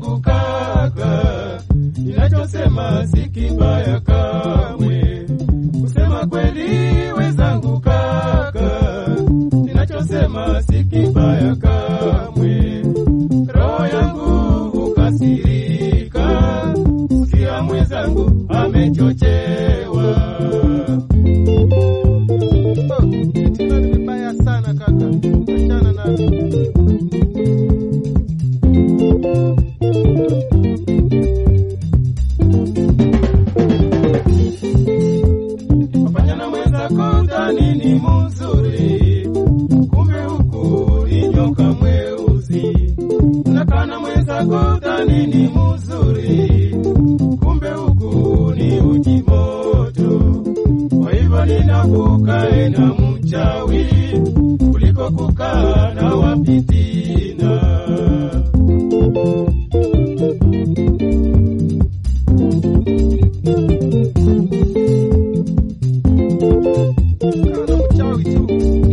wenzangu kaka, ninachosema si kibaya kamwe. Kusema kweli wenzangu kaka, ninachosema si kibaya kamwe. Roho yangu hukasirika, sikia mwenzangu amechochewa. Oh, Tena ni vibaya sana kaka, achana nami. Fanya na mwenzako dhani ni mzuri, kumbe huku ni nyoka mweusi. Unakaa na mwenzako dhani ni mzuri, kumbe huku ni uji moto. Kwa hivyo ninakukae na mchawi kuliko kukaa na wapitina. Kaa na mchawi tu.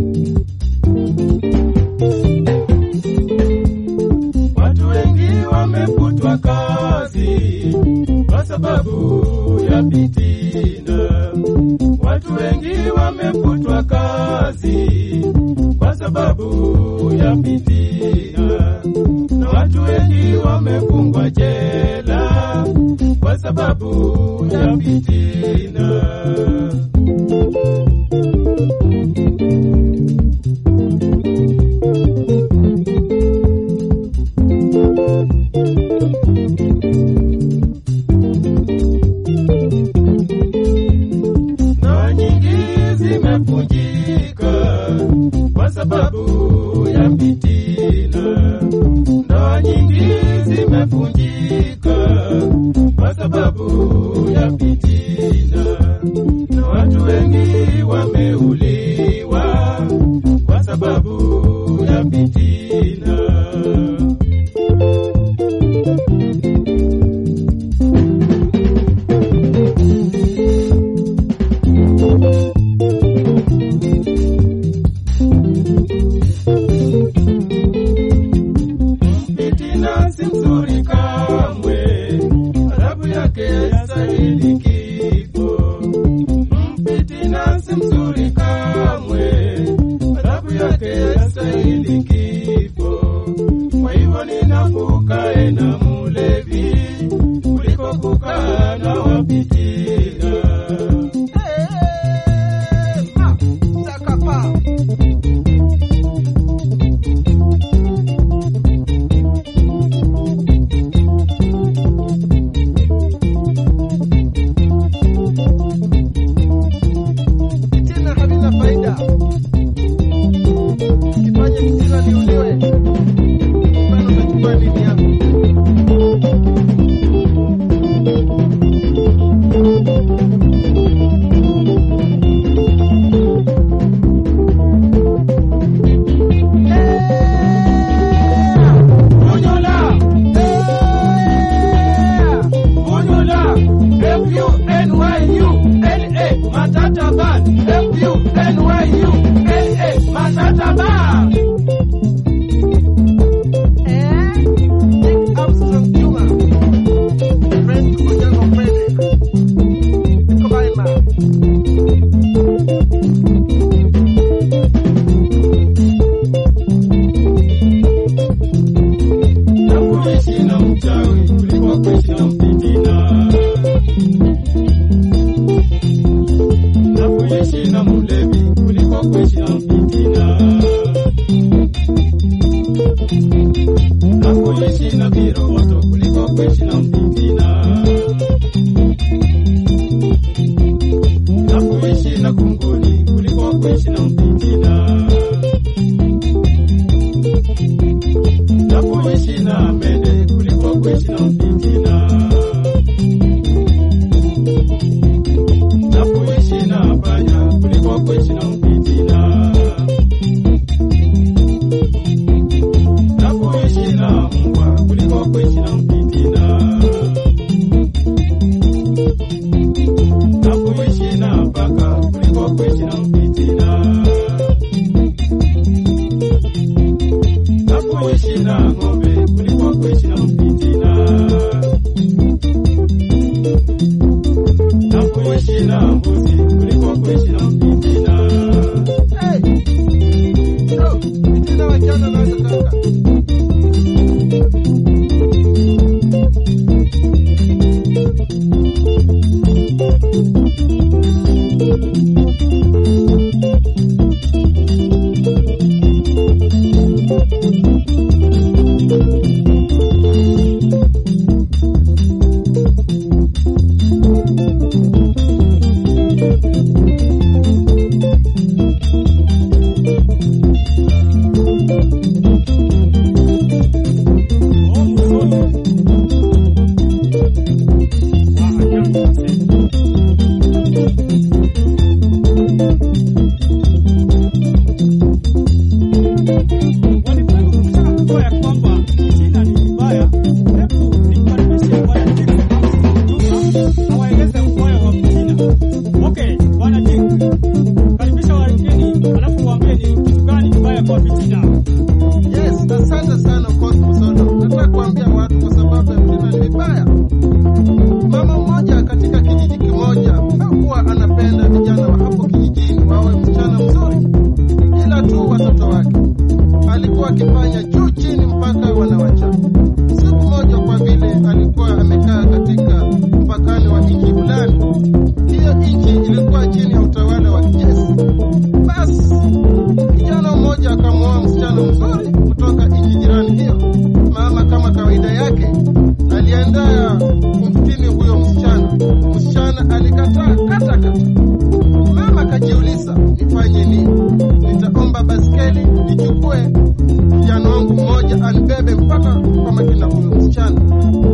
Watu wengi wamefutwa kazi kwa sababu ya fitina. Watu wengi wamefutwa kazi kwa sababu ya fitina, na watu wengi wamefungwa jela kwa sababu ya fitina. Ndoa nyingi zimevunjika kwa sababu ya fitina. Ndoa nyingi zimevunjika kwa sababu ya fitina, na watu wengi wameuliwa kwa sababu ya fitina. Fitina si mzuri kamwe, adhabu yake yastahili kifo. Fitina si mzuri kamwe, adhabu yake yastahili kifo. Kwa hivyo ninakukae na mulevi kuliko kukaa na wapitina. Eh, ma, takapa. Tena havina faida. Ukifanya mtihani niuliwe. Bado unachukua nini yako? Bunyula, Bunyula, F-U-N-Y-U-L-A, Matata Band, F-U-N-Y-U-L-A, Matata Band. Eh, Dick Armstrong Juma. Friend Onyango Frederick. Kobaima. Na kuishi na mchawi kuliko kuishi na mfitina. Na kuishi na mlevi kuliko kuishi na mfitina. Na kuishi na viroboto kuliko kuishi na mfitina. Na kuishi na kunguni kuliko kuishi na mfitina. na kuishi na mende kuliko kuishi na mfitina, na kuishi na panya kuliko kuishi na mfitina, na kuishi na mbwa kuliko kuishi na mfitina, na kuishi na paka kuliko kuishi na mfitina. na kuishi na ng'ombe kuliko kuishi na mfitina. wanajua ya kwamba fitina ni vibaya, hebu nimkaribishe Bwana Dick Juma awaeleze ubaya wa fitina. Okay, Bwana Dick, karibisha wageni, alafu waambie ni kitu gani kibaya kwa fitina. Yes, asante sana Cosmo Sodo. Nataka kuambia watu kwa sababu ya fitina ni vibaya. Mama mmoja katika kijiji kimoja hakuwa anapenda vijana wa hapo kijijini wawe msichana mzuri, ila tu watoto wake. Alikuwa akifanya juu chini mpaka wanawacha. Siku moja, kwa vile alikuwa amekaa katika mpakani wa nchi fulani, hiyo nchi ilikuwa chini ya utawala wa kijeshi. Basi kijana mmoja akamwoa msichana mzuri kutoka nchi jirani hiyo. Mama kama kawaida yake aliandaa kumfitini huyo msichana. Msichana alikataa kata kata. Mama akajiuliza, nifanye nini? Nitaomba baskeli nichukue kijana wangu mmoja anibebe mpaka kwa makina huyo msichana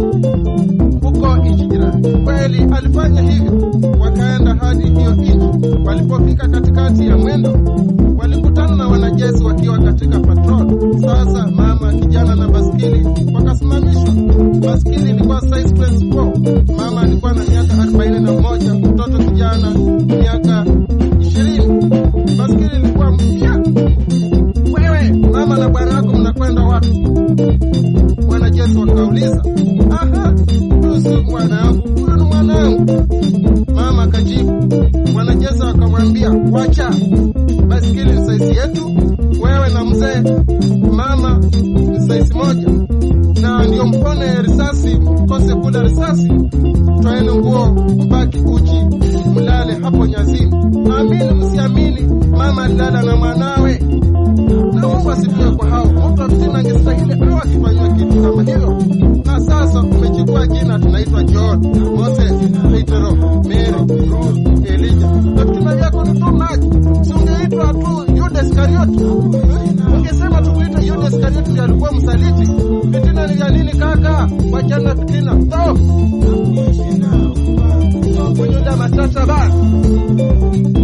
huko nchi jirani. Kweli alifanya hivyo, wakaenda hadi hiyo nchi. Walipofika katikati ya mwendo, walikutana na wanajeshi wakiwa katika patrol. Sasa mama, kijana na baskeli wakasimamishwa. Baskeli ilikuwa size 24. Mama alikuwa na miaka arobaini na moja, mtoto kijana miaka ishirini. Baskeli ilikuwa mpya. Wewe mama na bwana wako mnakwenda wapi? Wanajeshi wakauliza. Aha, huyu si mwanangu, huyu ni mwanangu. Mama akajibu. Wanajeshi wakamwambia, wacha baskeli ni saizi yetu, wewe na mzee mama ni saizi moja, na ndio mpone risasi, mkose kula risasi, twaeni nguo, mbaki uchi, mlale hapo nyazini. Amini msiamini, mama alilala na mwanawe na Mungu asifiwe kwa hao. Mtu wa fitina angestahili au akifanyiwa kitu kama hiyo. Na sasa umechukua jina, tunaitwa John, Moses, Petro, Mary, Ruth, Elijah. Na fitina yako ni tu maji. Si ungeitwa tu Yuda Iskarioti? Ungesema tukuite Yuda Iskarioti ndiye alikuwa msaliti. Fitina ni vya nini kaka? Wachana fitina. To. Mwenye matata bana.